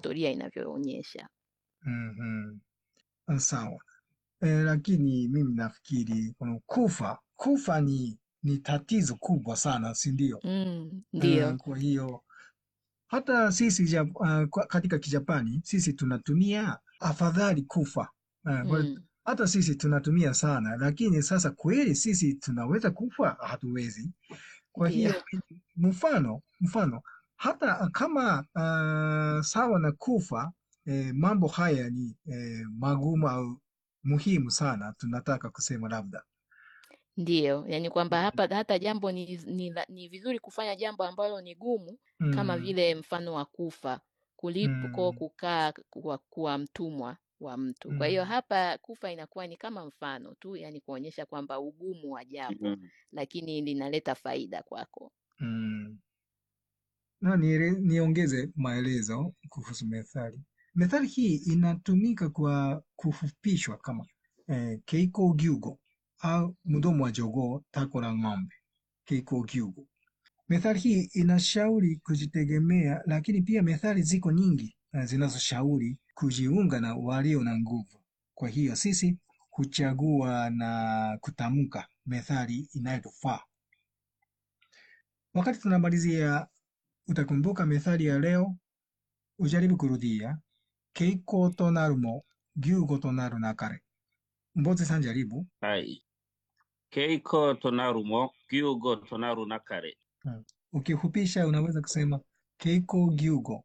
historia inavyoonyesha. Mhm. Ah, Sawa. Eh, lakini mimi nafikiri kuna kufa kufa ni ni tatizo kubwa sana, si ndio? Mm, Eh, ndio, kwa hiyo hata sisi Jap- ah, kwa- katika Kijapani sisi tunatumia afadhali kufa. Eh, kwa- mm, hata sisi tunatumia sana, lakini sasa kweli sisi tunaweza kufa? Hatuwezi. Kwa ndio, hiyo mfano mfano hata kama uh, sawa na kufa eh, mambo haya ni eh, magumu au muhimu sana, tunataka kusema labda ndio. Yani kwamba hapa hata jambo ni, ni, la- ni vizuri kufanya jambo ambalo ni gumu kama mm, vile mfano wa kufa kuliko mm, kukaa kuwa, kuwa mtumwa wa mtu. Kwa hiyo mm, hapa kufa inakuwa ni kama mfano tu, yani kuonyesha kwamba ugumu wa jambo, Mm. lakini linaleta faida kwako. mm. Na niele- niongeze maelezo kuhusu methali. Methali hii inatumika kwa kufupishwa kama eh, keiko gyugo au mdomo wa jogoo, tako la ng'ombe, keiko gyugo. Methali hii inashauri kujitegemea, lakini pia methali ziko nyingi eh, zinazoshauri kujiunga na walio na nguvu. Kwa hiyo sisi huchagua na kutamka methali inayotufaa. Wakati tunamalizia, utakumbuka methali ya leo, ujaribu kurudia. Keiko to naru mo, gyugo to naru nakare. Mbozi san jaribu. Hai. Keiko tonaru mo, gyugo tonaru nakare. Hmm. Ukifupisha unaweza kusema keiko gyugo.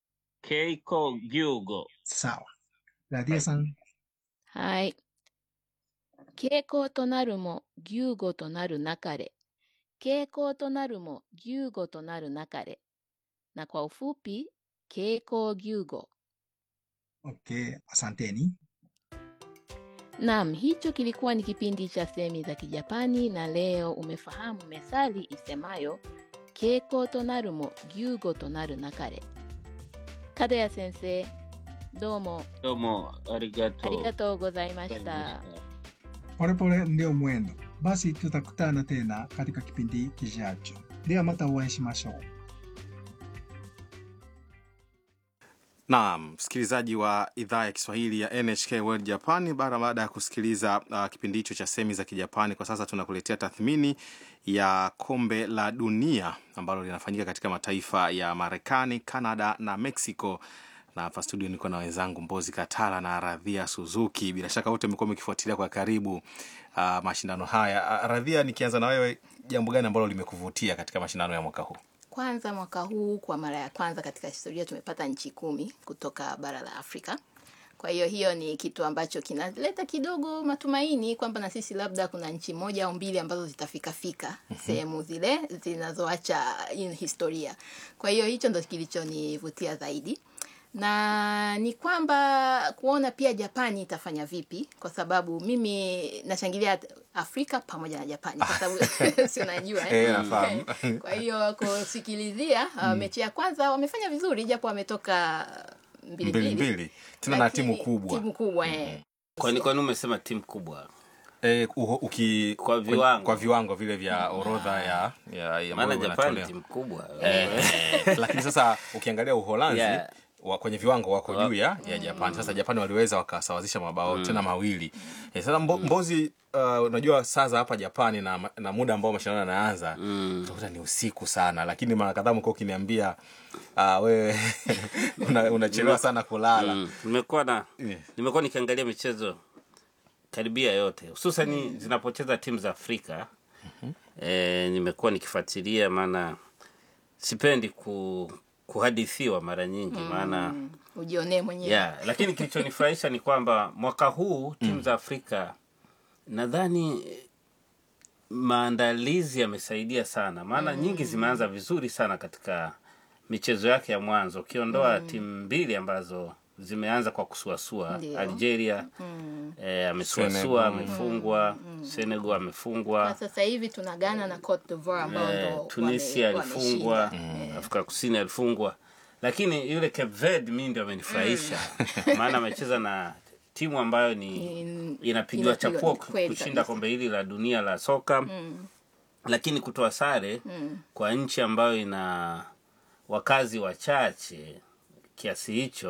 Keiko gyugo. Sawa. Radia san. はい。傾向となるも、牛語となるなかれ。傾向となるも、牛語となるなかれ。Na kwa ufupi, keiko gyugo. Okay, asanteni. Naam, hicho kilikuwa ni kipindi cha semi za Kijapani na leo umefahamu methali isemayo keiko to naru mo gyugo to naru nakare. Kadaya sensei, domo Domo, arigato. ありがとうございまし gozaimashita. た。 Polepole ndio mwendo. Basi tutakutana tena katika kipindi kijacho. De wa mata o会いしましょう。 Naam, msikilizaji wa idhaa ya Kiswahili ya NHK World Japani, bara baada ya kusikiliza uh, kipindi hicho cha semi za Kijapani, kwa sasa tunakuletea tathmini ya kombe la dunia ambalo linafanyika katika mataifa ya Marekani, Canada na Mexico. Na hapa studio niko na wenzangu Mbozi Katala na Radhia Suzuki. Bila shaka wote mmekuwa mkifuatilia kwa karibu uh, mashindano haya. Uh, Radhia, nikianza na wewe, jambo gani ambalo limekuvutia katika mashindano ya mwaka huu? Kwanza mwaka huu kwa mara ya kwanza katika historia tumepata nchi kumi kutoka bara la Afrika. Kwa hiyo hiyo ni kitu ambacho kinaleta kidogo matumaini kwamba na sisi labda kuna nchi moja au mbili ambazo zitafika fika sehemu zile zinazoacha in historia. Kwa hiyo hicho ndo kilichonivutia zaidi na ni kwamba kuona pia Japani itafanya vipi, kwa sababu mimi nashangilia Afrika pamoja na Japani kwa sababu si unajua Eh, nafahamu. kwa hiyo kusikilizia uh, mechi ya kwanza wamefanya vizuri japo wametoka mbili Mbili mbili, mbili, tena na lakini timu kubwa. timu kubwa eh. Kwani kwani umesema timu kubwa? E, uho, uki, Kwa viwango. kwa viwango vile vya orodha ya, ya, ya Maana ambayo Japan inatolewa. timu kubwa. Eh, lakini sasa ukiangalia Uholanzi Yeah. wa, kwenye viwango wako Wa- juu ya, ya Japan. Sasa Japan waliweza wakasawazisha mabao tena mawili. Eh, sasa mbo, Mbozi, uh, unajua saa za hapa Japani na, na muda ambao mashindano yanaanza utakuta ni usiku sana, lakini mara kadhaa mko ukiniambia uh, wewe una- unachelewa sana kulala. Mm. Nimekuwa na Yeah. nimekuwa nikiangalia michezo karibia yote hususani zinapocheza timu za Afrika. Eh, nimekuwa nikifuatilia maana sipendi ku, kuhadithiwa mara nyingi maana Mm, ujionee mwenyewe yeah, lakini kilichonifurahisha ni kwamba mwaka huu timu za Afrika nadhani eh, maandalizi yamesaidia sana, maana nyingi zimeanza vizuri sana katika michezo yake ya mwanzo, ukiondoa timu mbili ambazo zimeanza kwa kusuasua. Ndio. Algeria eh, amesuasua Senegal. amefungwa, Senegal amefungwa, na sasa hivi tuna Ghana na Cote d'Ivoire ambao eh, ndo Tunisia wame- alifungwa, wameshinda. Afrika Kusini alifungwa, lakini yule Cape Verde mi ndio amenifurahisha maana amecheza na timu ambayo ni Ni- inapigiwa inapigwa- chapuo kweli kushinda kabisa. kombe hili la dunia la soka lakini kutoa sare kwa nchi ambayo ina wakazi wachache kiasi hicho